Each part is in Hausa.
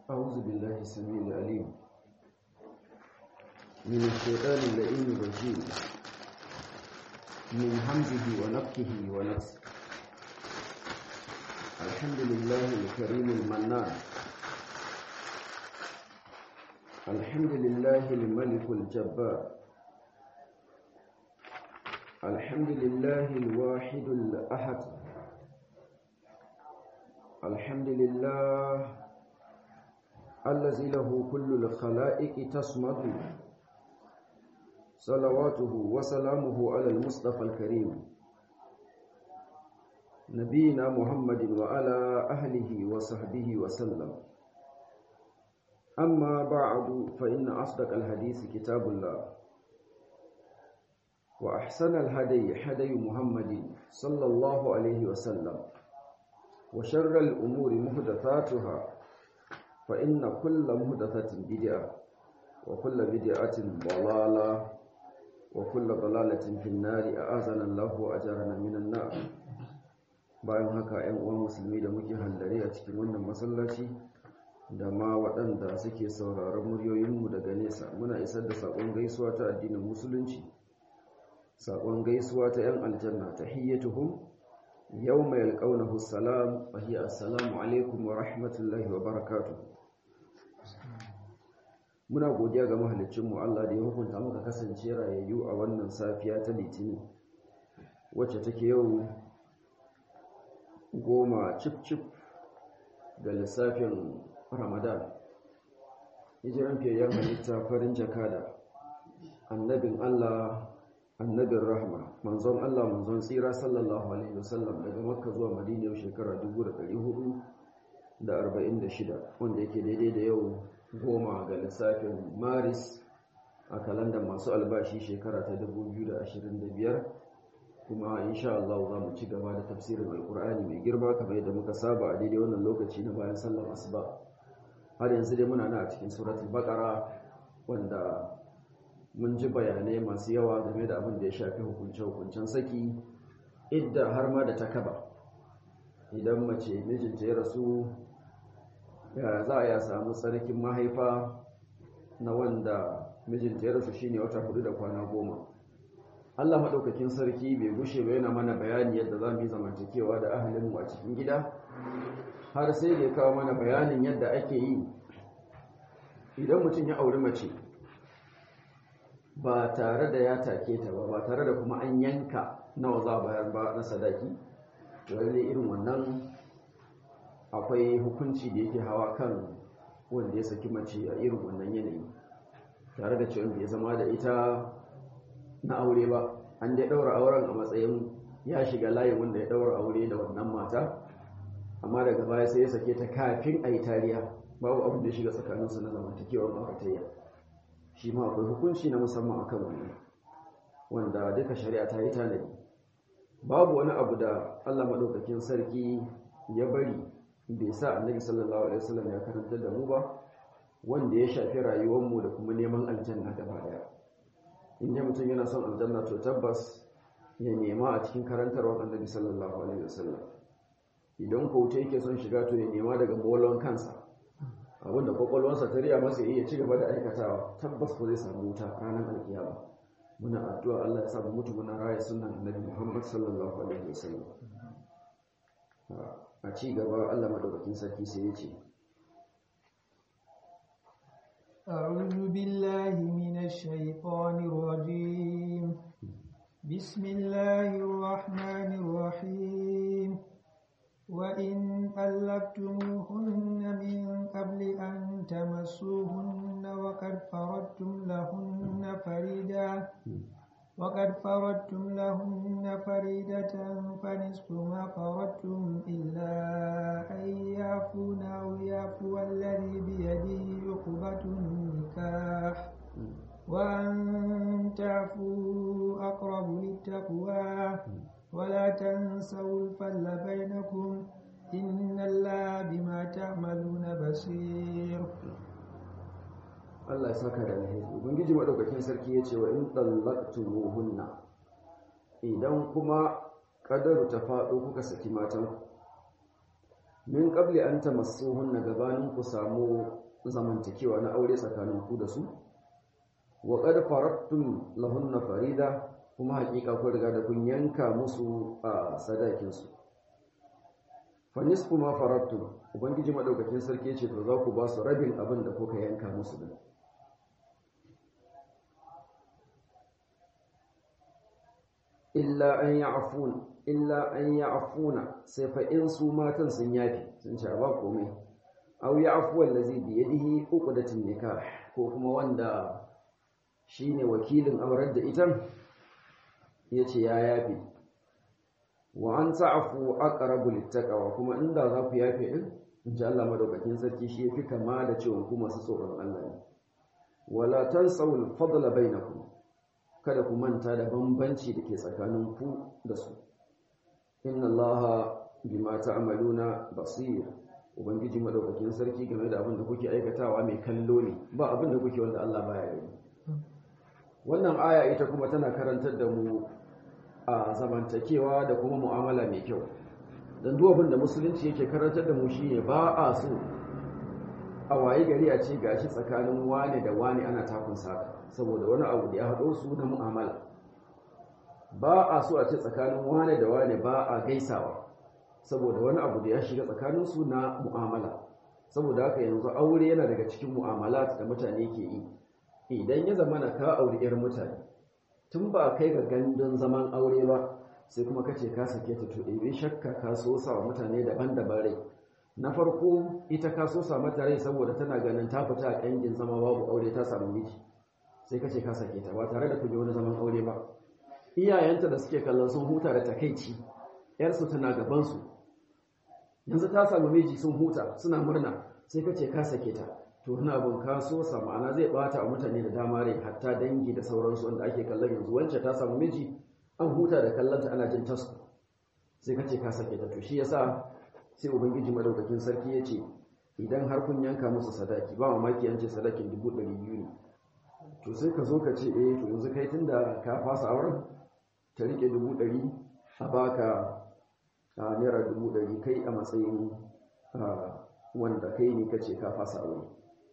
أعوذ بالله السميع العليم من الشيطان اللئيم الرجيم من همزه ونفخه ونفسه الحمد لله الكريم المنان الحمد لله الملك الجبار الحمد لله الواحد الأحد الحمد لله الذي له كل الخلائق تصمد صلواته وسلامه على المصطفى الكريم نبينا محمد وعلى أهله وصحبه وسلم أما بعد فإن أصدق الحديث كتاب الله وأحسن الهدي هدي محمد صلى الله عليه وسلم وشر الأمور محدثاتها فإن كل محدثة بدعة وكل بدعة ضلالة وكل ضلالة في النار أعاذنا الله وأجارنا من النار bayan haka 'yan uwan musulmi da muke hallare a cikin wannan masallaci da ma waɗanda suke sauraron muryoyinmu daga nesa muna isar da saƙon gaisuwa ta addinin musulunci saƙon gaisuwa ta 'yan aljanna ta hiyyatuhum yau mai alƙaunahu salam fahiyar assalamu alaikum wa rahmatullahi wa barakatuh muna godiya ga mahalicinmu Allah da ya hukunta muka kasance rayayyu a wannan safiya ta litini wacce take yau goma cif-cif ga lissafin ramadan hijiran fiyayyen halitta farin jakada annabin Allah annabin rahma manzon Allah manzon tsira sallallahu alaihi wasallam daga makka zuwa madina shekara 1446 wanda yake daidai da yau goma ga lissafin maris a kalandar masu albashi shekara ta 2025 kuma insha Allah za mu ci gaba da tafsirin alkur'ani mai girma kamar yadda muka saba a daidai wannan lokaci na bayan sallar asuba har yanzu dai muna na a cikin suratul baqara wanda mun ji bayanai masu yawa game da abin da ya shafi hukunce-hukuncen saki idda har ma da takaba idan mace mijinta ya rasu ya za a ya samu tsarkin mahaifa na wanda mijinta ya rasu shine wata hudu da kwana goma Allah maɗaukakin sarki bai gushe ba yana mana bayani yadda za mu yi zamantakewa da ahalinmu a cikin gida har sai da ya kawo mana bayanin yadda ake yi idan mutum ya auri mace ba tare da ya take ta ba ba tare da kuma an yanka nawa za a bayar ba na sadaki wani irin wannan akwai hukunci da yake hawa kan wanda ya saki mace a irin wannan yanayi tare da cewa bai zama da ita na aure ba an dai daura auren a matsayin ya shiga layin wanda ya daura aure da wannan mata amma daga baya sai ya sake ta kafin a yi tariya babu abin da ya shiga tsakaninsu na zamantakewar ma'auratayya shi ma akwai hukunci na musamman akan wannan wanda duka shari'a ta yi tanadi babu wani abu da Allah madaukakin sarki ya bari bai sa annabi sallallahu alaihi wasallam ya karanta da mu ba wanda ya shafi rayuwarmu da kuma neman aljanna gaba daya inda mutum yana son aljanna to tabbas ya nema a cikin karantarwar annabi sallallahu alaihi wasallam idan ko wuce yake son shiga to ya nema daga bolon kansa abinda kwakwalwarsa ta riya masa iya ci gaba da aikatawa tabbas ko zai samu wuta ranar alkiyama muna addu'a Allah ya samu mutu muna raya sunan annabi Muhammad sallallahu alaihi wasallam a ci gaba Allah madaukakin sarki sai ya ce أعوذ بالله من الشيطان الرجيم بسم الله الرحمن الرحيم وإن ألقتموهن من قبل أن تمسوهن وقد فرضتم لهن فريدة وقد فرضتم لهن فريدة فنصف ما فرضتم إلا أن يعفون أو يعفو الذي بيده عقبة النكاح وأن تعفوا أقرب للتقوى ولا تنسوا الفضل بينكم إن الله بما تعملون بصير Allah ya saka da alheri ubangiji madaukakin sarki ya ce wa in dallaqtumuhunna idan kuma kadaru ta faɗo kuka saki matan min qabli an tamassuhunna gabanin ku samu zamantakewa na aure tsakanin ku da su wa qad faradtum lahunna farida kuma hakika kun riga da kun yanka musu a sadakin su fa nisfu ma faradtum ubangiji madaukakin sarki ce to za ku ba su rabin abin da kuka yanka musu din illa an ya'fun illa an ya'funa sai fa in su matan sun yafi sun ce ba komai aw ya'fu allazi bi yadihi uqdatun nikah ko kuma wanda shine wakilin aurar da ita yace ya yafi wa an ta'fu aqrabu littaqwa kuma inda za ku yafe din inji Allah madaukakin sarki shi yafi kama da cewa ku masu tsoron Allah ne wala tansawul fadla bainakum kada ku manta da bambanci da ke tsakanin ku da su inna allaha bima ta'maluna basir ubangiji madaukakin sarki game da abin da kuke aikatawa mai kallo ne ba abin da kuke wanda Allah baya gani wannan aya ita kuma tana karantar da mu a zamantakewa da kuma mu'amala mai kyau dan duk abin da musulunci yake karantar da mu shine ba a so a waye gari a ce gashi tsakanin wane da wane ana takun saka saboda wani abu da ya haɗo su na mu'amala ba a so a ce tsakanin wane da wane ba a gaisawa saboda wani abu da ya shiga tsakanin su na mu'amala saboda haka yanzu aure yana daga cikin mu'amala da mutane ke yi idan ya zama na ka auri 'yar mutane tun ba kai ga gandun zaman aure ba sai kuma kace ka sake ta to ɗebe shakka ka so sa mutane daban-daban rai na farko ita ka so sa mata rai saboda tana ganin ta fita a ƙangin zama babu aure ta samu miji sai kace ka sake ta ba tare da kuje wani zaman aure ba iyayenta da suke kallon sun huta da takeici yarsu tana gaban su yanzu ta samu miji sun huta suna murna sai kace ka sake ta to wani abun ka so sa ma'ana zai bata a mutane da dama rai hatta dangi da sauransu wanda ake kallon yanzu wancan ta samu miji an huta da kallonta ana jin tasku sai kace ka sake ta to shi yasa sai ubangiji madaukakin sarki ya ce idan har kun yanka musu sadaki ba mamaki an ce sadakin dubu ɗari biyu ne to sai ka zo ka ce eh to yanzu kai tunda ka fasa auren ta rike dubu ɗari a baka a naira dubu ɗari kai a matsayin wanda kai ne ka ce ka fasa aure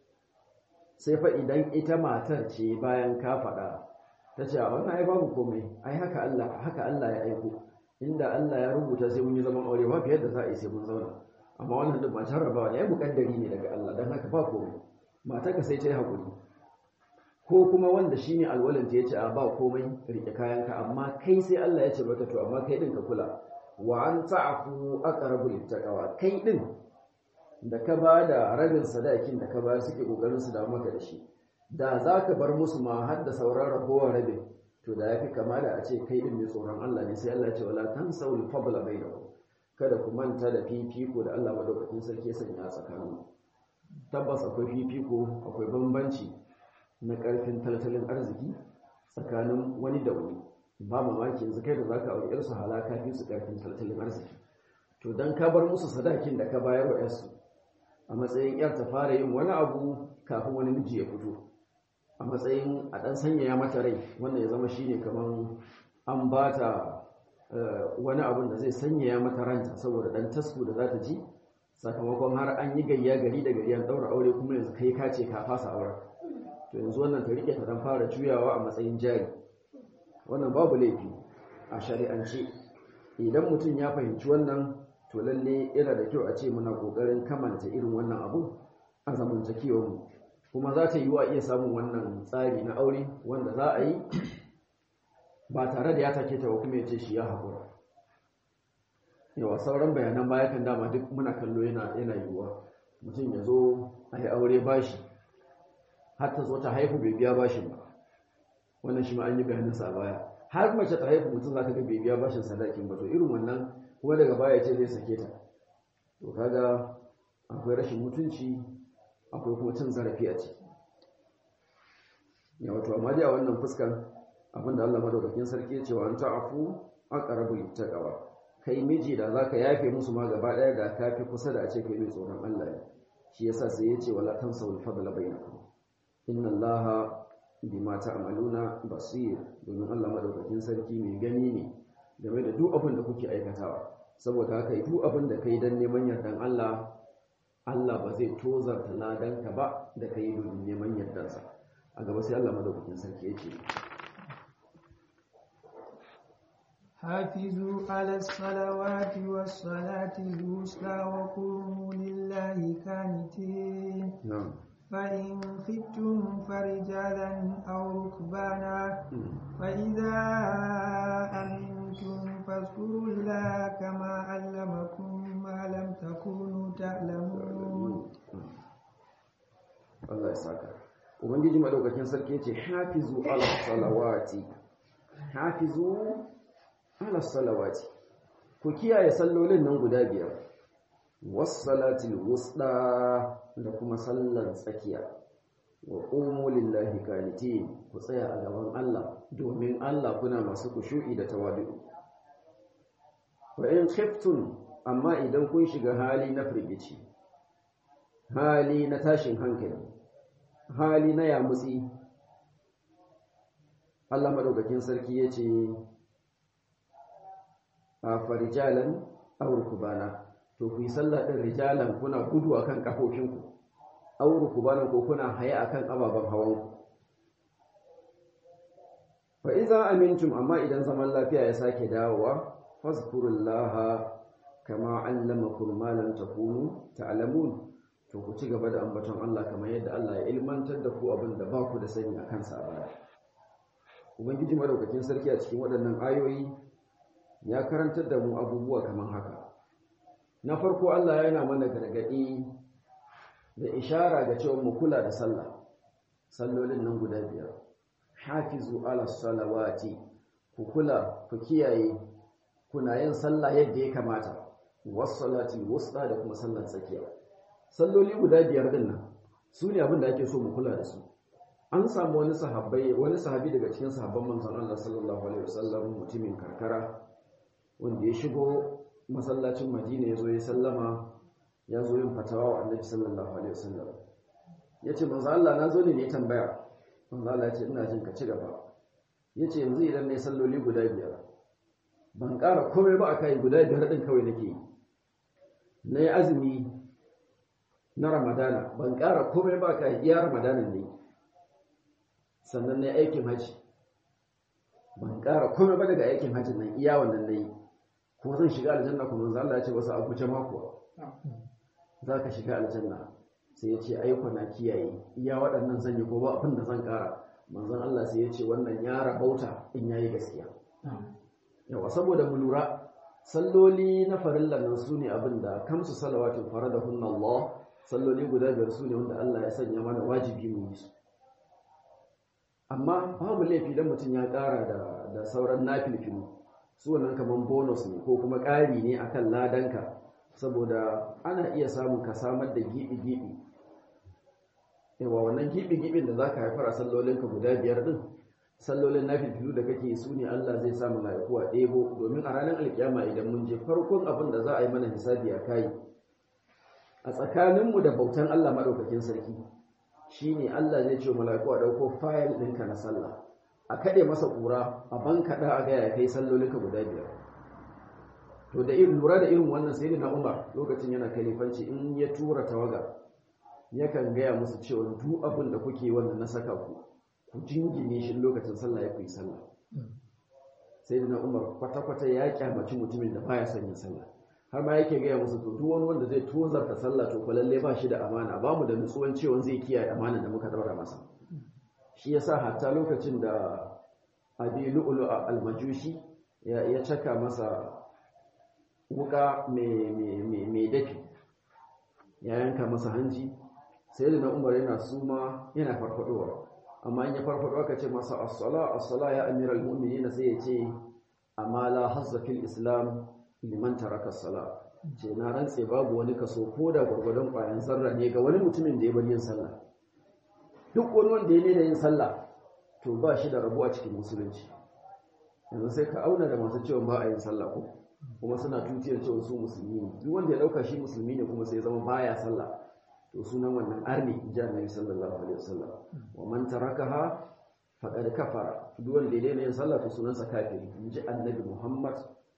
sai fa idan ita matar ce bayan ka faɗa ta ce a wannan ai babu komai ai haka Allah haka Allah ya aiko inda Allah ya rubuta sai mun yi zaman aure ba fiye da za a yi sai mun zauna amma wannan duk ba jarrabawa ne ya mukaddari ne daga Allah don haka ba komai matarka sai ta yi haƙuri ko kuma wanda shine alwalin ta yace a ba komai rike kayanka amma kai sai Allah ya ce maka to amma kai din ka kula wa an ta'fu aqrabu littaqwa kai din da ka ba da rabin sadakin da ka bayar suke kokarin su da maka da shi da zaka bar musu ma har da sauran ragowar rabin to da yafi kama da a ce kai din mai tsoron Allah ne sai Allah ya ce wala tansawul fadla bainakum kada ku manta da fifiko da Allah madaukakin sarki ya sanya tsakanin tabbas akwai fifiko akwai bambanci na karfin tattalin arziki tsakanin wani da wani ba mamaki yanzu kai da zaka aure yarsu halaka fi su karfin tattalin arziki to dan ka bar musu sadakin da ka bayar wa yarsu a matsayin yar ta fara yin wani abu kafin wani miji ya fito a matsayin a ɗan sanyaya mata rai wannan ya zama shine kamar an ba ta wani abun da zai sanyaya mata ranta saboda ɗan tasku da za ta ji sakamakon har an yi gayya gari da gari an ɗaura aure kuma yanzu kai ka ce ka fasa aure to yanzu wannan ta rike ta dan fara juyawa a matsayin jari wannan babu laifi a shari'ance idan mutum ya fahimci wannan to lalle yana da kyau a ce muna kokarin kamanta irin wannan abu a zamantakewar mu kuma za ta yi wa iya samun wannan tsari na aure wanda za a yi ba tare da ya take ta ba kuma ya ce shi ya haƙura yawa sauran bayanan baya kan dama duk muna kallo yana yana yiwuwa mutum ya zo a yi aure bashi har ta zo ta haihu bai biya bashin ba wannan shi ma an yi bayanin sa baya har mace ta haihu mutum za ka ga bai biya bashin sadakin ba to irin wannan kuma daga baya ce zai sake ta to kaga akwai rashin mutunci akwai kuma cin zarafi a ciki ya wato amma dai a wannan fuskar abinda Allah madaukakin sarki ya ce wa an ta'afu aqrabu littaqwa kai miji da zaka yafe musu ma gaba daya da kafi kusa da a ce kai mai tsoron Allah ne shi yasa sai ya ce wala tansawul fadla bainakum inna Allaha bima ta'maluna basir domin Allah madaukakin sarki mai gani ne game da duk abin da kuke aikatawa saboda haka duk abin da kai dan neman yardan Allah Allah ba zai tozarta ladanka ba da kai domin neman yardansa a gaba sai Allah madaukakin sarki yake حافظوا على الصلوات والصلاة الوسطى وقوموا لله كانتين na'am فإن خفتم فرجالا أو ركبانا فإذا أمنتم فاذكروا الله كما علمكم ما لم تكونوا تعلمون Allah ya saka ubangiji madaukakin sarki yace hafizu ala salawati hafizu ala salawati ku kiyaye sallolin nan guda biyar was salatil wusta da kuma sallar tsakiya wa qumu lillahi qanitin ku tsaya a gaban Allah domin Allah kuna masu kushu'i da tawadu wa in khiftum amma idan kun shiga hali na firgici hali na tashin hankali hali na yamutsi Allah madaukakin sarki ya ce a farijalan aurukubana to ku yi sallah ɗin rijalan kuna gudu akan kafofinku aurukubana ko kuna haye akan ababen hawanku fa iza amintum amma idan zaman lafiya ya sake dawowa fazkurullaha kama allamakum ma lam takunu ta'lamun to ku ci gaba da ambaton Allah kamar yadda Allah ya ilmantar da ku abin da ba ku da sani a kansa a baya ubangiji madaukakin sarki a cikin waɗannan ayoyi ya karantar da mu abubuwa kamar haka na farko Allah yana mana gargaɗi da ishara ga cewa mu kula da sallah sallolin nan guda biyar hafizu ala salawati ku kula ku kiyaye kuna yin sallah yadda ya kamata was-salati wusta da kuma sallar tsakiya salloli guda biyar din nan su ne abin da ake so mu kula da su an samu wani sahabbai wani sahabi daga cikin sahabban manzon Allah sallallahu alaihi wasallam mutumin karkara wanda ya shigo masallacin Madina ya zo ya sallama ya zo yin fatawa wa Annabi sallallahu alaihi wasallam yace manzo Allah na zo ne ne tambaya manzo Allah ya ce ina jin ka ci gaba yace yanzu idan nayi salloli guda biyar ban ƙara komai ba akai guda biyar din kawai nake yi nayi azumi na ramadana ban ƙara komai ba ka iya ramadanan ne sannan na aikin haji ban ƙara komai ba daga aikin hajji nan iya wannan na yi ko zan shiga aljanna kuma zan Allah ya ce wasu abu jama kuwa za ka shiga aljanna sai ya ce aiko na kiyaye iya waɗannan zan yi ko ba abin da zan ƙara manzon Allah sai ya ce wannan ya rabauta in yayi gaskiya yawa saboda mu lura salloli na farillan nan su ne abin da kamsu salawatin faradahunna Allah salloli guda biyar su ne wanda Allah ya sanya mana wajibi mu yi su amma babu laifi dan mutum ya ƙara da da sauran nafilfilu su wannan kaman bonus ne ko kuma ƙari ne akan ladanka saboda ana iya samun ka samar da gibi-gibi yawa wannan gibi-gibin da zaka haifar a sallolinka guda biyar din sallolin nafilfilu da kake su ne Allah zai sa mala'iku a ɗebo domin a ranar alkiyama idan mun je farkon abin da za a yi mana hisabi a kai a tsakaninmu da bautan Allah maɗaukakin sarki shi ne Allah zai ce mala'iku a ɗauko fayil ɗinka na sallah a kaɗe masa ƙura a bankaɗa a gaya kai sallolinka guda biyar to da irin lura da irin wannan sai na umar lokacin yana kalifanci in ya tura tawaga yakan gaya musu cewa duk abin da kuke wannan na saka ku ku jingine shi lokacin sallah ya kuyi sallah sai na umar kwata-kwata ya kyamaci mutumin da baya son yin sallah har ma yake gaya musu to duk wani wanda zai tozarta sallah to lalle ba shi da amana ba mu da nutsuwan cewa zai kiyaye amana da muka daura masa shi yasa hatta lokacin da abi lu'lu al-majushi ya ya caka masa wuka mai dafi ya yanka masa hanji sai da na umar yana suma yana farfadowa amma in ya farfado aka ce masa as-sala as-sala ya amiral mu'minin sai ya ce amma la hazza fil islam liman taraka as-sala ce na rantse babu wani kaso ko da gurgurdan kwayan zarra ne ga wani mutumin da ya bar yin sallah duk wani wanda ya ne da yin sallah to ba shi da rabuwa cikin musulunci yanzu sai ka auna da masu cewa ba a yin sallah ko kuma suna tutiyar cewa su musulmi ne duk wanda ya dauka shi musulmi ne kuma sai zama baya sallah to sunan wannan arni ji annabi sallallahu alaihi wasallam wa man tarakaha faqad kafara duk wanda ya daina yin sallah to sunansa kafiri in ji annabi Muhammad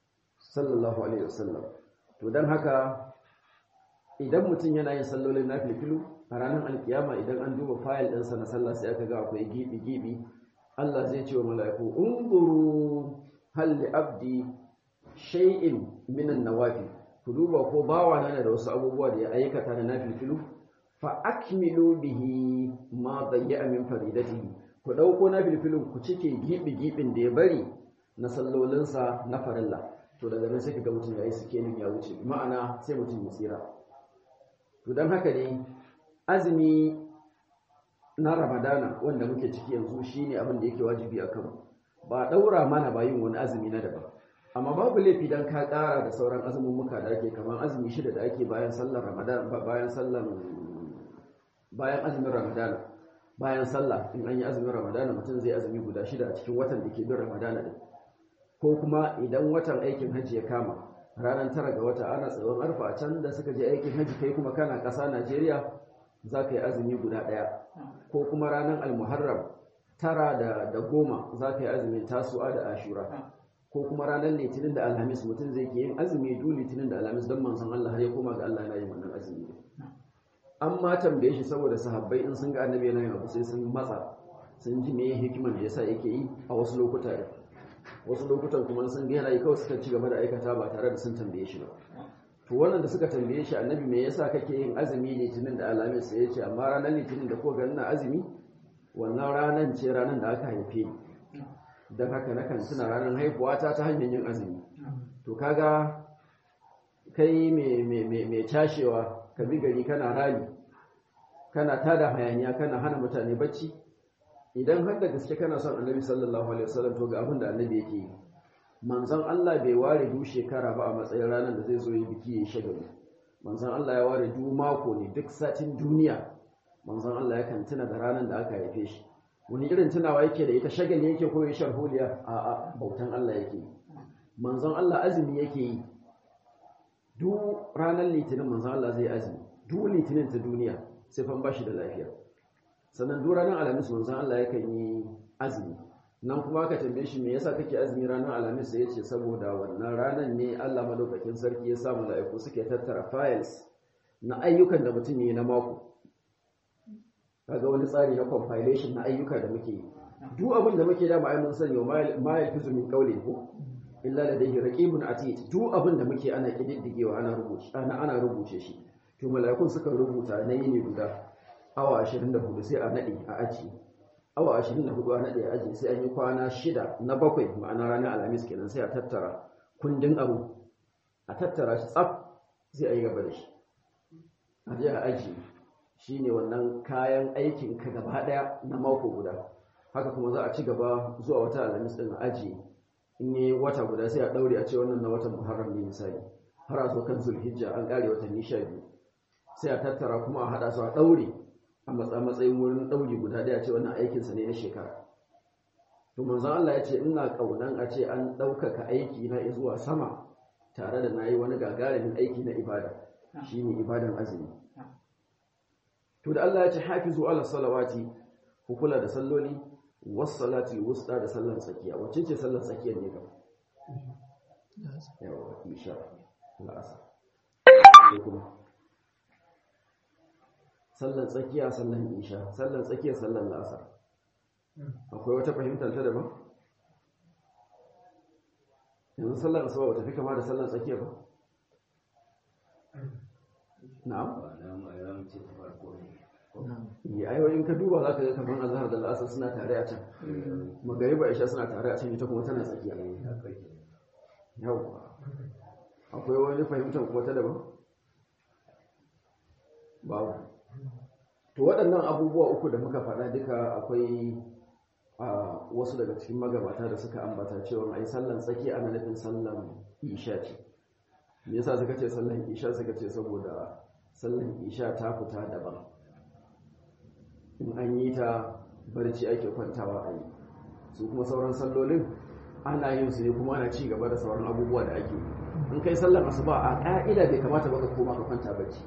sallallahu alaihi wasallam to don haka idan mutum yana yin sallolin na filfilu a ranar alkiyama idan an duba fayil ɗinsa na sallah sai aka ga akwai gibi-gibi Allah zai ce wa mala'iku unguru halli abdi shay'in minan nawafi ku duba ko bawa na da wasu abubuwa da ya aikata na nafilfilu fa akmilu bihi ma bayya min faridatihi ku dauko nafilfilun ku cike gibi-gibin da ya bari na sallolinsa na farilla to daga nan sai kaga mutum yayi sikenin ya wuce ma'ana sai mutum ya tsira to dan haka ne azumi na ramadana wanda muke ciki yanzu shine abin da yake wajibi a kanmu ba daura mana ba yin wani azumi na daban amma babu laifi dan ka kara da sauran azumumuka da ake kamar azumi shida da ake bayan sallar ramadan bayan sallar bayan azumin ramadana bayan sallah in an yi azumin ramadana mutum zai azumi guda shida a cikin watan da ke bin ramadana din ko kuma idan watan aikin hajji ya kama ranar tara ga wata ana tsawon arfa a can da suka je aikin hajji kai kuma kana ƙasa najeriya za ka yi azumi guda ɗaya ko kuma ranar almuharram tara da, da goma za ka yi azumin tasu'a da ashura ko kuma ranar litinin da alhamis mutum zai ke yin azumi du litinin da alhamis don manzon Allah har ya koma ga Allah yana yin wannan azumi an ma tambaye shi saboda sahabbai in sun ga annabi yana yin abu sai sun matsa sun ji me hikiman da yasa yake yi a wasu lokuta wasu lokutan kuma sun ga yana yi kawai suka ci gaba da aikata ba tare da sun tambaye shi ba to wannan da suka tambaye shi annabi me yasa kake yin azumi litinin da alhamis sai ya ce amma ranar litinin da ko ga ina azumi wannan ranar ce ranar da aka haife ni don haka nakan tuna ranar haifuwata ta hanyar yin azumi to kaga kai mai cashewa ka bi gari kana rali kana tada hayaniya kana hana mutane bacci idan har da gaske kana son annabi sallallahu alaihi wasallam to ga abin da annabi yake yi manzon Allah bai ware du shekara ba a matsayin ranar da zai zo yi biki ya shagali manzon Allah ya ware du mako ne duk satin duniya manzon Allah yakan tuna da ranar da aka haife shi wani irin tunawa yake da ita shagali yake ko yashar huliya a a bautan Allah yake yi manzon Allah azumi yake yi duk ranar litinin manzon Allah zai azumi duk litinin ta duniya sai fan bashi da lafiya sannan duk ranar alhamis manzon Allah yakan yi azumi nan kuma ka tambaye shi me yasa kake azumi ranar alhamis sai yace saboda wannan ranar ne Allah madaukakin sarki ya sa mala'iku suke tattara files na ayyukan da mutum yi na mako kaga wani tsari na compilation na ayyuka da muke yi duk abin da muke da ma'ai mun sani ma yalfizu min qawli ko illa ladayhi raqibun atid duk abin da muke ana kididdigewa ana rubuce ana ana rubuce shi to mala'ikun suka rubuta na yini guda awa 24 sai a nade a aji awa 24 a nade a aji sai an yi kwana shida na bakwai ma'ana ranar alhamis kenan sai a tattara kundin abu a tattara shi tsaf sai a yi gaba da shi a je a aji shine wannan kayan aikin ka gaba daya na mako guda haka kuma za a ci gaba zuwa wata alhamis din a aji in yi wata guda sai a daure a ce wannan na watan muharram ne misali har a zo kan zulhijja an kare watanni sha biyu sai a tattara kuma a hada su a daure a matsayin wurin dauri guda daya ce wannan aikinsa ne na shekara to manzon Allah ya ce ina kaunan a ce an ɗaukaka aiki na zuwa sama tare da nayi wani gagarumin aiki na ibada shine ibadan azumi to da Allah ya ce hafizu ala salawati ku kula da salloli was salati wusta da sallan tsakiya wacce ce sallan tsakiyar ne gaba yawa isha la'asar kuma sallan tsakiya sallan isha sallan tsakiya sallan la'asar akwai wata fahimtar ta daban yanzu sallan asuba bata fi kama da sallan tsakiya ba na'am ya ayoyin ka duba za ka ga kamar azhar da la'asar suna tare a can magariba isha suna tare a can ita kuma tana tsakiya yau akwai wani fahimtar kuma ta daban babu to waɗannan abubuwa uku da muka faɗa duka akwai a wasu daga cikin magabata da suka ambata cewa ai sallan tsaki ana nufin sallan isha ce me yasa suka ce sallan isha suka ce saboda sallan isha ta fita daban in an yi ta barci ake kwantawa a yi su kuma sauran sallolin ana yin su ne kuma ana ci gaba da sauran abubuwa da ake in kai sallan asuba a ƙa'ida bai kamata baka koma ka kwanta barci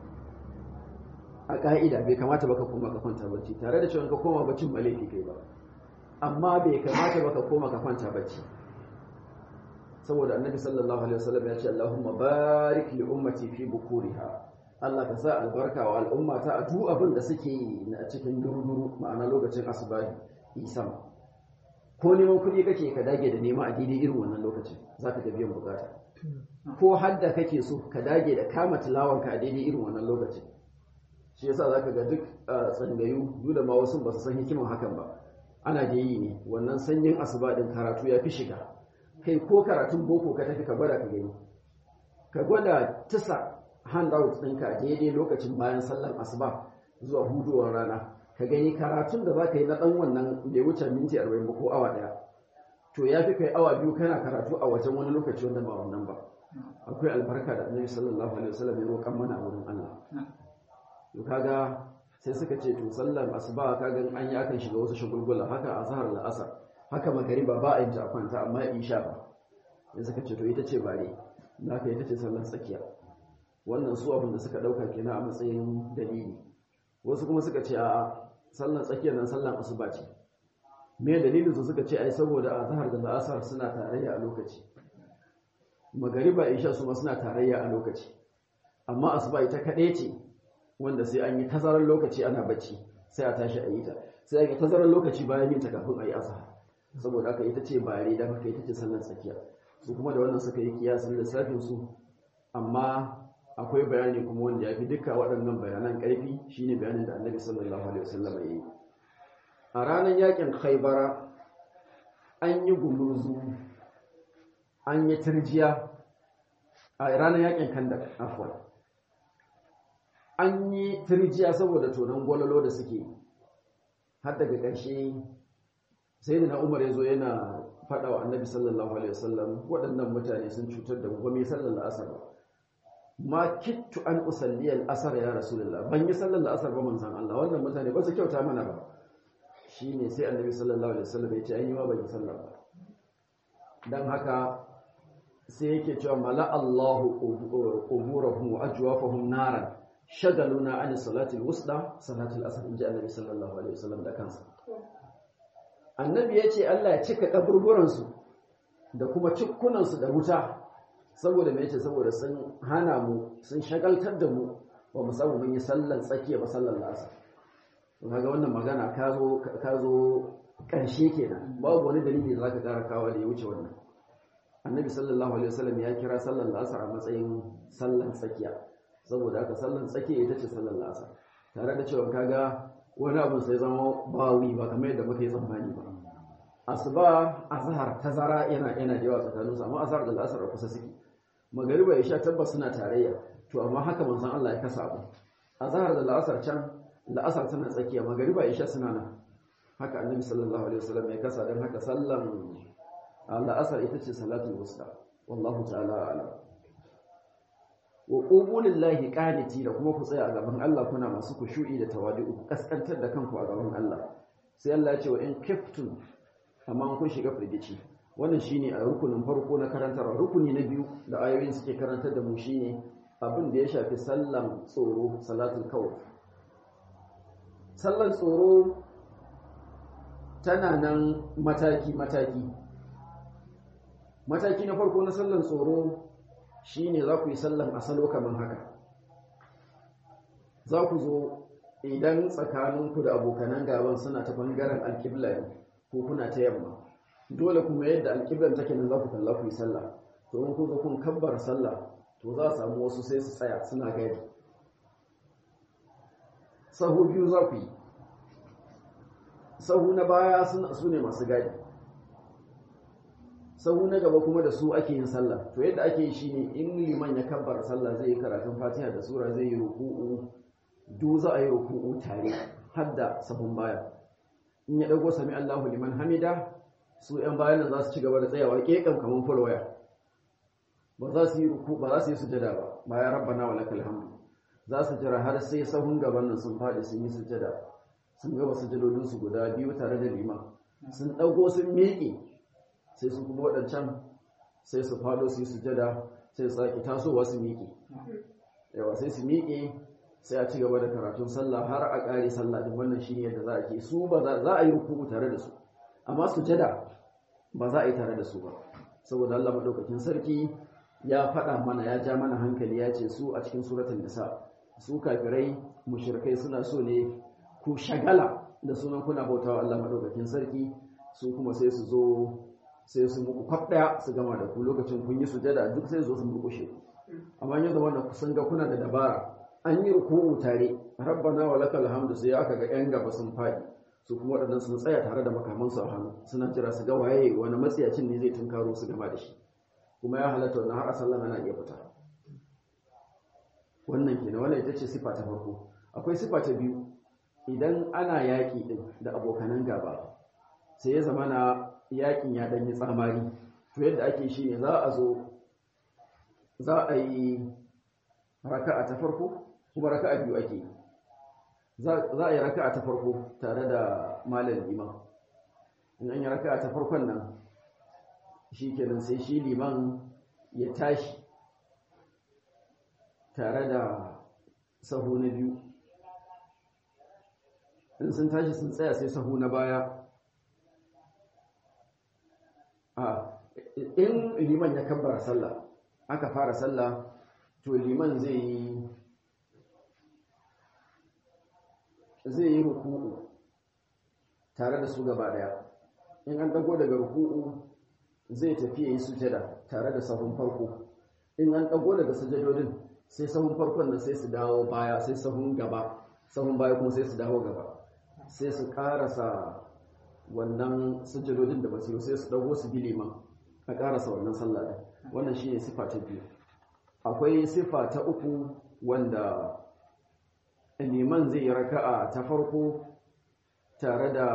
a ƙa'ida bai kamata baka koma ka kwanta barci tare da cewa ka koma baccin ba laifi kai ba amma bai kamata baka koma ka kwanta barci saboda annabi sallallahu alaihi wasallam ya ce Allahumma barik li ummati fi bukuriha Allah ka sa albarka wa al'ummata a duk abin da suke yi a cikin duruduru ma'ana lokacin asubahi isam ko neman kuɗi kake ka dage da nema a daidai irin wannan lokacin zaka ga biyan bukata ko hadda kake so ka dage da kama tilawanka a daidai irin wannan lokacin shi yasa zaka ga duk tsangayu duk da ma wasu ba su san hikiman hakan ba ana da yi ne wannan sanyin asuba din karatu ya fi shiga kai ko karatun boko ka tafi ka gwada ka gani ka gwada tisa handout ɗinka a daidai lokacin bayan sallar asuba zuwa hudowar rana ka gani karatun da za ka yi na ɗan wannan bai wuce minti arba'in ba ko awa ɗaya to ya fi kai awa biyu kana karatu a wajen wani lokaci wanda ba wannan ba akwai albarka da annabi sallallahu alaihi wasallam ya roƙan mana a wurin Allah to kaga sai suka ce to sallar asuba kaga an yi akan shiga wasu shagulgula haka azhar da asar haka magariba ba a yin ta a kwanta amma isha ba sai suka ce to ita ce bare naka ita ce sallar tsakiya wannan su abin da suka dauka kenan a matsayin dalili wasu kuma suka ce a sallar tsakiyar nan sallar asuba ce me dalilin su suka ce ai saboda azhar da asar suna tarayya a lokaci magariba isha su ma suna tarayya a lokaci amma asuba ita kaɗai ce wanda sai an yi tazarar lokaci ana bacci sai a tashi a yi ta sai an yi tazarar lokaci bayan yin ta kafin a yi azhar saboda haka ita ce bare da haka ita ce sallar tsakiya su kuma da wannan suka yi kiyasin lissafin su amma akwai bayani kuma wanda ya fi duka waɗannan bayanan ƙarfi shine bayanin da annabi sallallahu alaihi wasallam ya yi a ranar yakin khaibara an yi gumurzu an yi turjiya a ranar yakin kandak afwan an yi turjiya saboda tonon gwalolo da suke har daga ƙarshe sai da na umar ya zo yana faɗa wa annabi sallallahu alaihi wasallam waɗannan mutane sun cutar da mu sallar asar ba ma kittu an usalli al-asar ya rasulullah ban yi sallar asar ba manzon Allah wannan mutane ba su kyauta mana ba shine sai annabi sallallahu alaihi wasallam ya ce an yi ma ban yi sallar ba dan haka sai yake cewa mala Allahu quburahum wa ajwafahum naran shagaluna an salati al-wusta salati al-asr inji annabi sallallahu alaihi wasallam da kansa annabi ya ce Allah ya cika kaburburansu da kuma cikkunansu da wuta saboda mai ce saboda sun hana mu sun shagaltar da mu ba mu samu mun yi sallan tsakiya ba sallan lasa kaga wannan magana ka zo ka zo ƙarshe kenan babu wani dalili da zaka ƙara kawo da ya wuce wannan annabi sallallahu alaihi wasallam ya kira sallan lasa a matsayin sallan tsakiya saboda haka sallan tsakiya ita ce sallan lasa tare da cewa kaga wani abu sai zama bawi ba kamar yadda muka yi tsammani ba asuba azhar tazara yana yana da yawa tsakaninsu amma azhar da al'asar a kusa suke magariba ya sha tabbas suna tarayya to amma haka manzon Allah ya kasa abu azhar da al'asar can la'asar tana tsakiya magariba ya sha suna nan haka annabi sallallahu alaihi wasallam ya kasa dan haka sallan al'asar ita ce salatul wusta wallahu ta'ala a'lam wa qumu lillahi qaniti da kuma ku tsaya a gaban Allah kuna masu kushu'i da tawadu kaskantar da kanku a gaban Allah sai Allah ya ce wa in kiftum amma kun shiga firgici wannan shine a rukunin farko na karantarwa rukuni na biyu da ayoyin suke karantar da mu shine abin da ya shafi sallan tsoro salatul kawf sallan tsoro tana nan mataki mataki mataki na farko na sallan tsoro shine za ku yi sallan asalo kamar haka za ku zo idan tsakaninku da abokanan gaban suna ta bangaren alkibla ne ko kuna ta yamma dole kuma yadda alƙiblan take nan za ku kalla ku yi sallah to in kun zo kun kabbar sallah to za a samu wasu sai su tsaya suna gadi sahu biyu za ku yi sahu na baya su ne masu gadi sahu na gaba kuma da su ake yin sallah to yadda ake yi shine in liman ya kabbar sallah zai yi karatun fatiha da sura zai yi ruku'u duk za a yi ruku'u tare har da sahun baya in ya dago sami Allahu liman hamida su ‘yan bayan nan za su ci gaba da tsayawa ƙeƙan kamar fulwaya ba za su yi ruku ba za su yi sujada ba bayan rabbana wa lakal hamdu za su jira har sai sahun gaban nan sun faɗi sun yi sujada sun gaba sujadodin su guda biyu tare da liman sun ɗago sun miƙe sai su kuma waɗancan sai su faɗo su yi sujada sai su sake tasowa su miƙe yawa sai su miƙe sai a ci gaba da karatun sallah har a ƙare sallah din wannan shine yadda za a ke su ba za a yi ruku tare da su amma sujada ba za a yi tare da su ba saboda Allah madaukakin sarki ya faɗa mana ya ja mana hankali ya ce su a cikin suratul nisa su kafirai mushrikai suna so ne ku shagala da sunan kuna bautawa Allah madaukakin sarki su kuma sai su zo sai su muku kwaf daya su gama da ku lokacin kun yi sujada duk sai zo su murkushe ku amma yanzu wanda sun ga kuna da dabara an yi ruku'u tare rabbana wa lakal hamdu sai aka ga yan gaba sun faɗi su kuma waɗannan sun tsaya tare da makamansu a hannu suna jira su ga waye wani matsiyacin ne zai tunkaro su gama da shi kuma ya halatta wannan har a sallan ana iya fita wannan kenan wannan ita ce sifa ta farko akwai sifa ta biyu idan ana yaƙi din da abokanan gaba sai ya zama na yaƙin ya ɗanyi tsamari to yadda ake shi ne za a zo za a yi raka'a ta farko kuma raka'a biyu ake yi za a yi raka'a ta farko tare da malam liman in an yi raka'a ta farkon nan shi kenan sai shi liman ya tashi tare da sahu na biyu in sun tashi sun tsaya sai sahu na baya a in liman ya kabbara sallah aka fara sallah to liman zai yi zai yi ruku'u tare da su gaba daya in an dago daga ruku'u zai tafi ya yi sujada tare da sahun farko in an dago daga sujadodin sai sahun farkon nan sai su dawo baya sai sahun gaba sahun baya kuma sai su dawo gaba sai su karasa wannan sujadodin da basu yi sai su dago su bi liman a karasa wannan sallah din wannan shine sifa ta biyu akwai sifa ta uku wanda liman zai yi raka'a ta farko tare da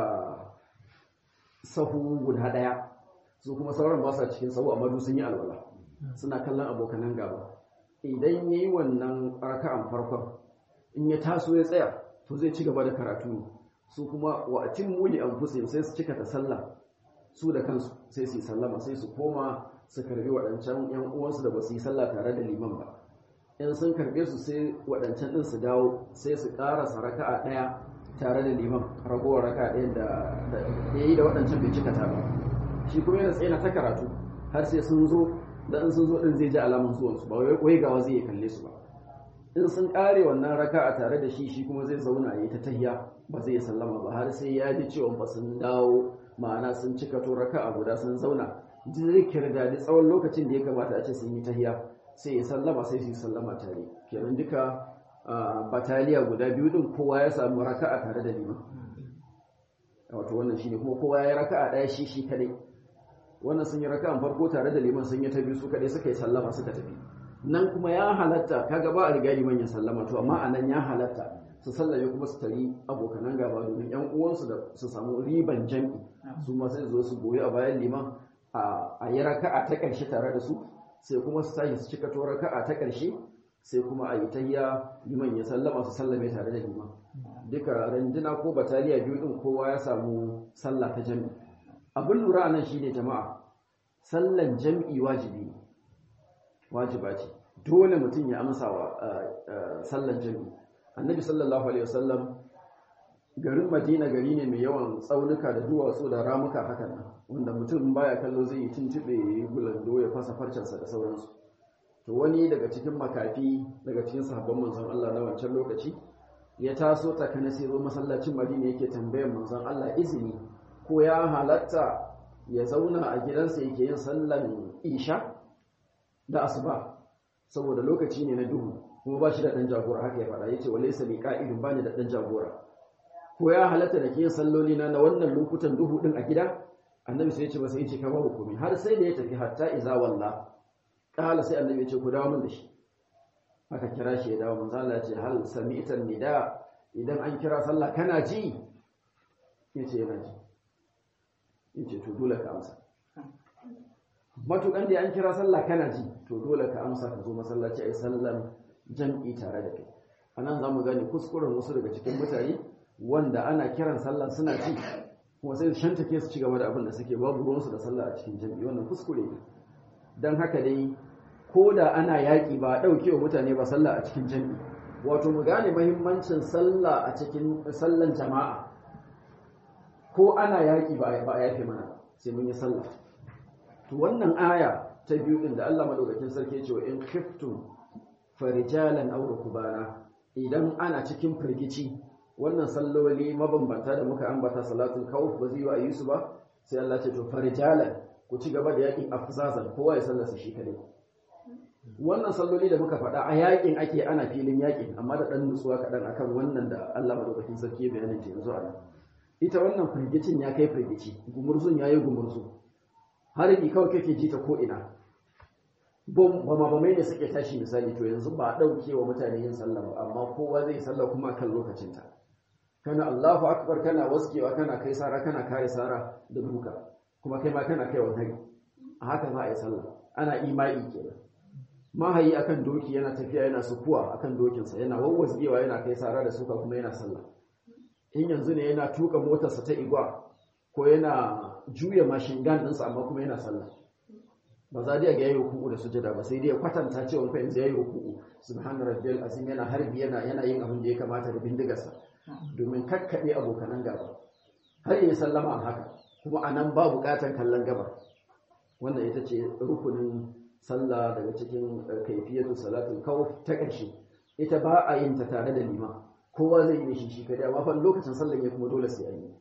sahu guda daya su kuma sauran ba sa cikin sahu amma sun yi alwala suna kallon abokanan gaba idan yayi wannan raka'an farkon in ya taso ya tsaya to zai ci gaba da karatu su kuma wa atimmu li anfusihim sai su cika ta sallah su da kansu sai su yi sallama sai su koma su karbi waɗancan yan uwansu da ba su yi sallah tare da liman ba in sun karbe su sai waɗancan ɗin su dawo sai su ƙarasa raka'a ɗaya tare da liman ragowar raka'a ɗaya da ya yi da waɗancan bai cika ta ba shi kuma yana tsaye na ta karatu har sai sun zo da in sun zo ɗin zai ji alamun zuwansu ba wai wai gawa zai kalle su ba in sun ƙare wannan raka'a tare da shi shi kuma zai zauna ya yi ta tahiya ba zai sallama ba har sai ya ji cewa ba sun dawo ma'ana sun cika to raka'a guda sun zauna zai kirga da tsawon lokacin da ya kamata a ce sun yi tahiya sai ya sallama sai su yi sallama tare kenan duka bataliya guda biyu din kowa ya samu raka'a tare da liman wato wannan shine kuma kowa ya raka'a daya shi shi kadai wannan sun yi raka'an farko tare da liman sun yi ta biyu su kadai suka yi sallama suka tafi nan kuma ya halatta kaga ba a riga liman ya sallama to amma anan ya halatta su sallame kuma su tari abokanan gaba domin yan uwansu da su samu riban jam'i su ma sai zo su goyi a bayan liman a yi raka'a ta ƙarshe tare da su sai kuma su tashi su cika to raka'a ta ƙarshe sai kuma a yi tayya liman ya sallama su sallame tare da liman duka randuna ko bataliya biyu din kowa ya samu sallah ta jam'i abin lura nan shine jama'a sallan jam'i wajibi ne wajiba ce dole mutum ya amsa wa sallan jam'i annabi sallallahu alaihi wasallam garin madina gari ne mai yawan tsaunuka da duwatsu da ramuka hakan nan wanda mutum baya kallo zai yi tuntube ya yi gulando ya fasa farcensa da sauransu to wani daga cikin makafi daga cikin sahabban manzon Allah na wancan lokaci ya taso takana sai zo masallacin madina yake tambayar manzon Allah izini ko ya halatta ya zauna a gidansa yake yin sallan isha da asuba saboda lokaci ne na duhu kuma ba shi da ɗan jagora haka ya faɗa yace walaysa bi qa'idun bani da ɗan jagora ko ya halatta da ke salloli na na wannan lokutan duhu din a gida annabi sai ya ce masa yace ka babu komai har sai da ya tafi hatta iza walla kala sai annabi ya ce ku dawo min da shi aka kira shi ya dawo manzo Allah ya ce hal sami'ta nida idan an kira sallah kana ji yace yana ji yace to dole ka amsa matukan da an kira sallah kana ji to dole ka amsa ka zo masallaci ai sallan jam'i tare da kai anan zamu gane kuskuren wasu daga cikin mutane wanda ana kiran sallah suna ci kuma sai su shantake su ci gaba da abin da suke babu ruwansu da sallah a cikin jam'i wannan kuskure ne don haka dai ko da ana yaƙi ba a ɗauke wa mutane ba sallah a cikin jam'i wato mu gane mahimmancin sallah a cikin sallan jama'a ko ana yaƙi ba a yafe mana sai mun yi sallah to wannan aya ta biyu din da Allah madaukakin sarki ya ce in khiftum farijalan aw rukbana idan ana cikin firgici wannan salloli mabambanta da muka ambata salatul khawf ba zai yi su ba sai Allah ce to farijalan ku ci gaba da yakin afzazan kowa ya sallasa shi kadai wannan salloli da muka faɗa a yakin ake ana filin yakin amma da ɗan nutsuwa kaɗan akan wannan da Allah madaukakin sarki bayanin ta yanzu a nan ita wannan firgicin ya kai firgici gumurzun ya yi gumurzu harbi kawai kake ji ta ko ina bom ba ma ne suke tashi misali to yanzu ba a ɗauke wa mutane yin sallah ba amma kowa zai sallah kuma kan lokacinta kana Allahu akbar kana waskewa kana kai sara kana kare sara da duka kuma kai ma kana kai wa hari a haka za a yi sallah ana imani kenan mahayi akan doki yana tafiya yana sukuwa akan dokinsa yana wawwasgewa yana kai sara da suka kuma yana sallah in yanzu ne yana tuka motarsa ta igwa ko yana juya mashin gan ɗinsa amma kuma yana sallah ba za dai ga yayi ruku'u da sujada ba sai dai ya kwatanta cewa fa yanzu yayi ruku'u subhana rabbiyal azim yana harbi yana yana yin abin da ya kamata da bindigarsa domin kakkabe abokanan gaba har yi sallama a haka kuma anan ba bukatan kallon gaba wannan ita ce rukunin sallah daga cikin kaifiyatu salatul kawf ta ƙarshe ita ba a yin ta tare da lima kowa zai yi shi shi kadai amma fa lokacin sallan ya kuma dole sai an yi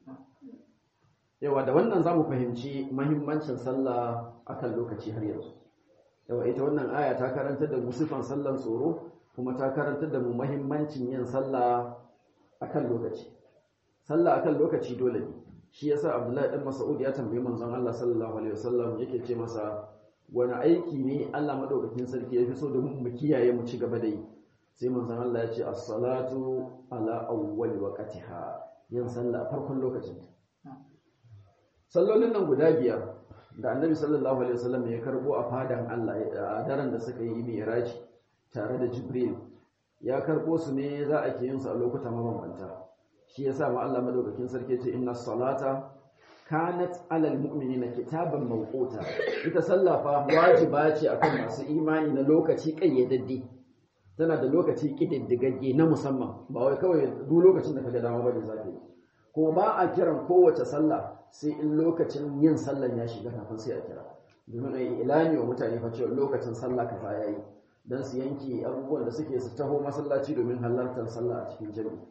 yawa da wannan zamu fahimci muhimmancin sallah akan lokaci har yanzu yawa ita wannan aya ta karantar da mu sifan sallan tsoro kuma ta karantar da mu muhimmancin yin sallah akan lokaci sallah akan lokaci dole ne shi yasa Abdullahi dan Mas'ud ya tambayi manzon Allah sallallahu alaihi wasallam yake ce masa wani aiki ne Allah madaukakin sarki ya fi so da mu kiyaye mu ci gaba da yi sai manzon Allah ya ce as-salatu ala awwal waqtiha yin sallah farkon lokacin sallolin nan guda biyar da annabi sallallahu alaihi wasallam ya karbo a fadan Allah a daren da suka yi mi'raji tare da Jibril ya karbo su ne za a ke yin su a lokuta mabambanta shi yasa ma Allah madaukakin sarki ce inna salata kanat alal mu'minina kitaban mawquta ita sallah fa wajiba ce akan masu imani na lokaci kayyadadde tana da lokaci kididdigagge na musamman ba wai kawai duk lokacin da kaga dama bane zaka yi ko ba a kiran kowace sallah sai in lokacin yin sallan ya shiga kafin sai a kira domin ai ilani wa mutane fa cewa lokacin sallah kaza yayi dan su yanke abubuwan da suke su taho masallaci domin halartar sallah a cikin jami'i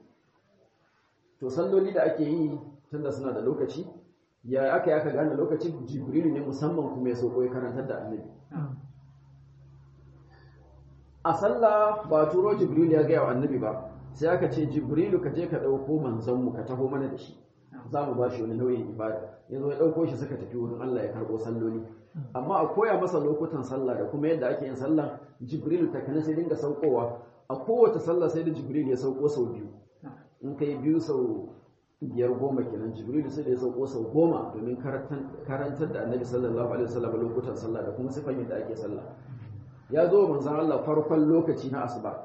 to salloli da ake yi tunda suna da lokaci ya aka aka gane lokacin jibrilu ne musamman kuma ya sauko ya karantar da annabi a sallah ba turo jibrilu ya gaya wa annabi ba sai aka ce jibrilu ka je ka ɗauko manzanmu ka taho mana da shi za mu ba shi wani nauyin ibada ya zo ya ɗauko shi suka tafi wurin Allah ya karɓo salloli amma a koya masa lokutan sallah da kuma yadda ake yin sallah jibrilu ta kana sai dinga saukowa a kowace sallah sai da jibrilu ya sauko sau biyu in kai biyu sau biyar goma kenan jibrilu sai da ya sauko sau goma domin karantar da annabi sallallahu alaihi wasallam lokutan sallah da kuma sifan yadda ake sallah ya zo manzon Allah farkon lokaci na asuba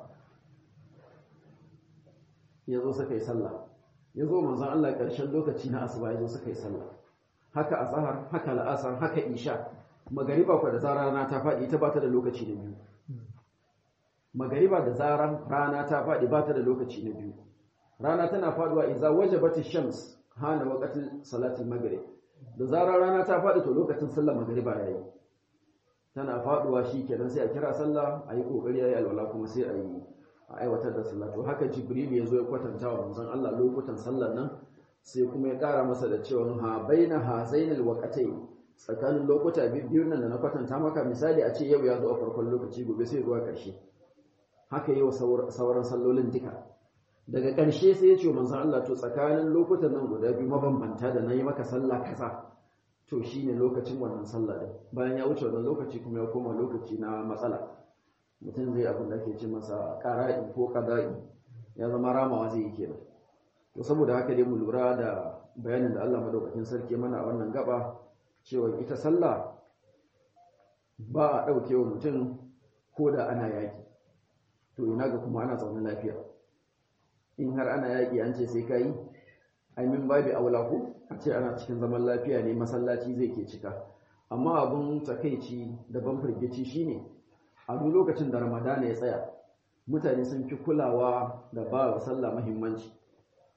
ya zo suka yi sallah ya zo manzon Allah ƙarshen lokaci na asuba ya zo suka yi sallah haka azhar haka la'asar haka isha magariba kwa da zarar rana ta faɗi ita ba ta da lokaci na biyu magariba da zarar rana ta faɗi ba ta da lokaci na biyu rana tana faduwa idza wajabat ash-shams hana waqtil salati al-maghrib da zarar rana ta faɗi to lokacin sallar magariba yayi tana faduwa shikenan sai a kira sallah ayi kokari ayi alwala kuma sai ayi a aiwatar da sallah to haka jibril ya zo ya kwatanta wa manzon Allah lokutan sallar nan sai kuma ya kara masa da cewa ha baina hazainal waqatayn tsakanin lokuta biyu nan da na kwatanta maka misali a ce yau ya zo a farkon lokaci gobe sai zuwa ƙarshe haka yi wa sauran sallolin duka daga ƙarshe sai ya ce manzon Allah to tsakanin lokutan nan guda biyu mabambanta da nayi maka sallah kaza to shine lokacin wannan sallah din bayan ya wuce wannan lokaci kuma ya koma lokaci na matsala mutum zai abin da ke ce masa qara'i ko qada'i ya zama ramawa zai yi kenan to saboda haka dai mu lura da bayanin da Allah madaukakin sarki mana a wannan gaba cewa ita sallah ba a ɗauke wa mutum ko da ana yaƙi to ina ga kuma ana zaune lafiya in har ana yaƙi an ce sai ka yi aimin babi aula ko a ce ana cikin zaman lafiya ne masallaci zai ke cika amma abin takaici da ban firgici shine a duk lokacin da ramadana ya tsaya mutane sun fi kulawa da ba wa sallah muhimmanci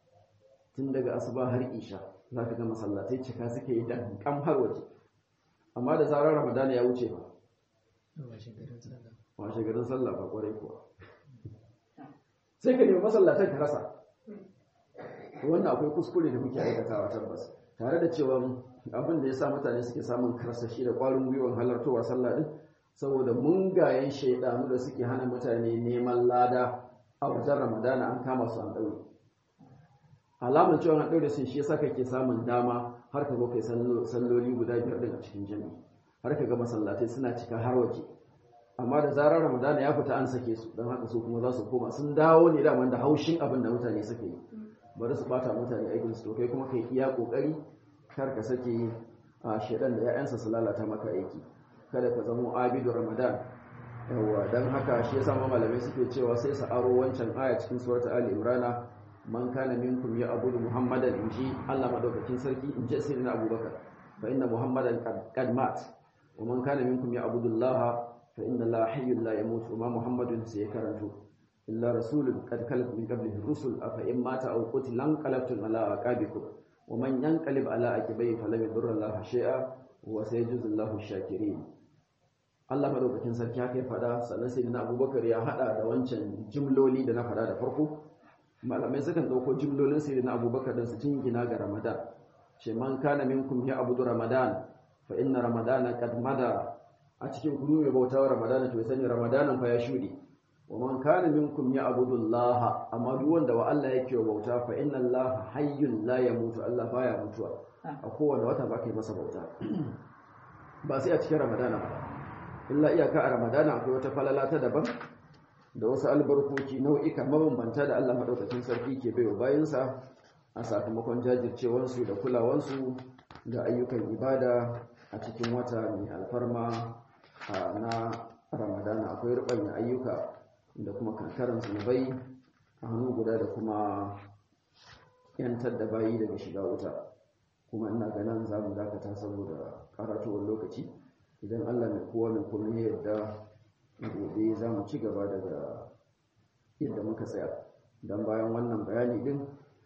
tun daga asuba har isha za ka ga masallatai cika suke yi dan kam har waje amma da zarar ramadana ya wuce ba washe garin sallah ba kwarai kuwa sai ka nemi masallatan ka rasa wannan akwai kuskure da muke aikatawa tabbas tare da cewa abin da ya sa mutane suke samun karsashi da kwarin gwiwar halartowa sallah din saboda mungayen shaidanu da suke hana mutane neman lada a wajen ramadana an kama su an ɗaure alamar cewa an ɗaure sun shi yasa kake samun dama har ka zo kai salloli guda biyar din a cikin jami'i har ka ga masallatai suna cika har waje amma da zarar ramadana ya fita an sake su don haka su kuma za su koma sun dawo ne da da haushin abin da mutane suke yi bari su bata mutane aikin su to kai kuma kai iya kokari kar ka sake a shedan da ya'yansa su lalata maka aiki kada ka zamo abidu ramadan yawa dan haka shi yasa ma malamai suke cewa sai su aro wancan aya cikin suratul ali imrana man kana minkum ya abudu muhammadan inji Allah madaukakin sarki inji sayyidina abubakar fa inna muhammadan qad mat wa man kana minkum ya abudu allaha fa inna allaha hayyun la yamut wa ma muhammadun sai karanto illa rasulun qad khalat min qablihi rusul afa in mata aw qutila qalabtum ala aqabikum wa man yanqalib ala aqibihi falam yadurra allaha shay'a wa sayajzi allahu shakirin Allah madaukakin sarki haka ya fada sannan sai na Abubakar ya hada da wancan jimloli da na fada da farko malamai sukan dauko jimlolin sai na Abubakar din su jingina ga Ramadan ce man kana minkum ya abudu Ramadan fa inna Ramadana qad mada a cikin kudu mai bautawa Ramadan to sani Ramadanan fa ya shuɗe wa man kana minkum ya abudullah amma duk wanda wa Allah yake wa bauta fa inna Allah hayyun la yamutu Allah baya mutuwa a kowane wata ba kai masa bauta ba sai a cikin Ramadana ba illa iyaka a Ramadana akwai wata falala ta daban da wasu albarkoki nau'ika mabambanta da Allah madaukakin sarki ke baiwa bayansa a sakamakon jajircewansu da kulawansu ga ayyukan ibada a cikin wata mai alfarma na Ramadana akwai rubanya ayyuka da kuma kankaran zunubai a hannu guda da kuma yantar da bayi daga shiga wuta kuma ina ganin za mu dakata saboda karatowar lokaci idan allah mai kowa mai kuma yadda gobe za mu ci gaba daga yadda muka tsaya don bayan wannan bayani din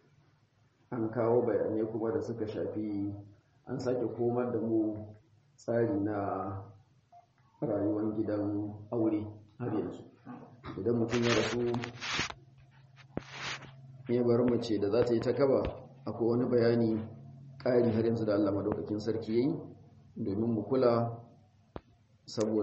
an kawo bayanai kuma da suka shafi an sake komar da mu tsari na rayuwar gidan aure har yanzu idan mutum ya rasu ya bar mace da za ta yi ta kaba akwai wani bayani ƙari har yanzu da Allah madaukakin sarki yayi domin mu kula saboda